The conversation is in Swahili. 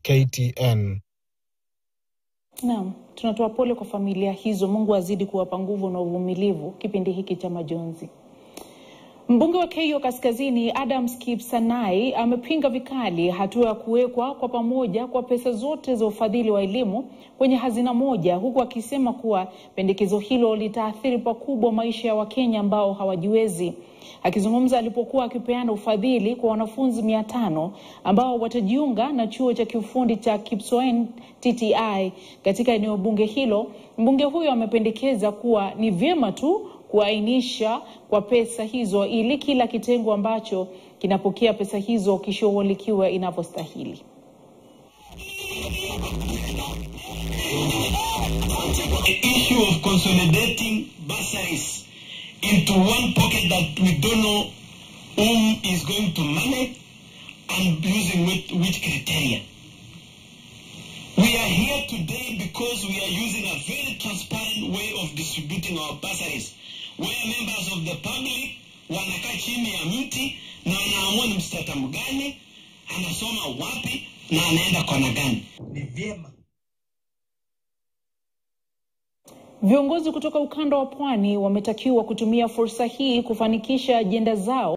KTN. Naam, tunatoa pole kwa familia hizo. Mungu azidi kuwapa nguvu na uvumilivu kipindi hiki cha majonzi. Mbunge wa Keio Kaskazini Adams Kipsanai amepinga vikali hatua ya kuwekwa kwa pamoja kwa pesa zote za ufadhili wa elimu kwenye hazina moja, huku akisema kuwa pendekezo hilo litaathiri pakubwa maisha ya Wakenya ambao hawajiwezi. Akizungumza alipokuwa akipeana ufadhili kwa wanafunzi mia tano ambao watajiunga na chuo cha kiufundi cha Kipsoen TTI katika eneo bunge hilo, mbunge huyo amependekeza kuwa ni vyema tu kuainisha kwa pesa hizo ili kila kitengo ambacho kinapokea pesa hizo kishughulikiwe inavyostahili. The issue of consolidating bursaries into one pocket that we don't know whom is going to manage and using which, which criteria. We are here today because we are using a very transparent way of distributing our bursaries, where members of the public wanakaa chini ya mti na wanaamua ni mstatamu gani anasoma wapi na anaenda kona gani. Ni vyema Viongozi kutoka ukanda wa pwani wametakiwa kutumia fursa hii kufanikisha ajenda zao